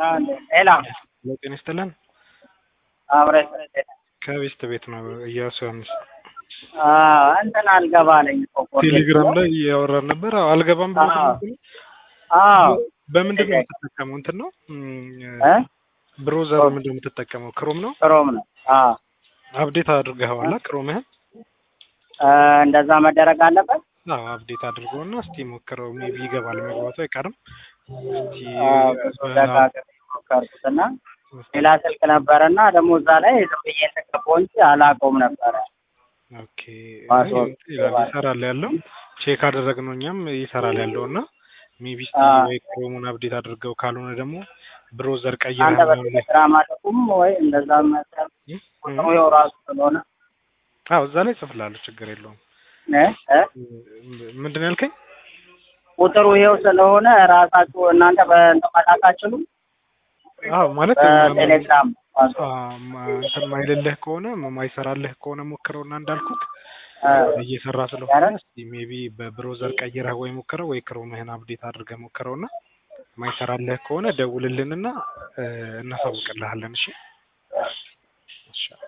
ሌላ ጤና ይስጥልን። አብረን ከቤስት ቤት ነው እያሱ ዮሐንስ። እንትን አልገባ አለኝ እኮ ኮርጌት ቴሌግራም ላይ እያወራን ነበር። አዎ፣ አልገባም ብሎ አዎ። ተናገረ። አዎ በምንድን ነው የምትጠቀመው? እንትን ነው እ ብሮዘር ምንድን ነው የምትጠቀመው? ክሮም ነው። ክሮም ነው። አዎ አፕዴት አድርገኸዋላ ክሮምህን? እ እንደዛ መደረግ አለበት። አዎ አፕዴት አድርገውና እስቲ ሞክረው። ሜቢ ይገባል፣ መግባቱ አይቀርም። እስቲ አዎ፣ ብዙ ደጋግሜ ሞከርኩትና ሌላ ስልክ ነበረና ደግሞ እዛ ላይ ዝም ብዬ ተቀባው እንጂ አላውቀውም ነበረ። ኦኬ ፓስወርድ ይላል ይሰራል ያለው ቼክ አደረግነው እኛም ይሰራል ያለው እና ሜቢ እስቲ አዎ። ወይ ክሮሙን አፕዴት አድርገው ካልሆነ ደግሞ ብሮዘር አንተ ቀይረህ ነው በቴሌግራም አልኩም ወይ እንደዛ መሰል ቁጥሩ ያው ራሱ ስለሆነ አዎ እዛ ላይ ጽፍላለሁ፣ ችግር የለውም። እ እ ምንድን ነው ያልከኝ? ቁጥሩ ይኸው ስለሆነ ራሳችሁ እናንተ በእንትን መላክ አትችሉም? አዎ ማለት በቴሌግራም ፓስወርድ አ- ማ- እንትን ማይልልህ ከሆነ ማይሰራልህ ከሆነ ሞክረውና እንዳልኩት እ እየሰራ ስለሆነ ያረ- እስቲ ሜቢ በብሮዘር ቀይረህ ወይ ሞክረው ወይ ክሮምህን አፕዴት አድርገህ ሞክረውና ማይሰራልህ ከሆነ ደውልልንና እ፣ እናሳውቅልሃለን። እሺ እሺ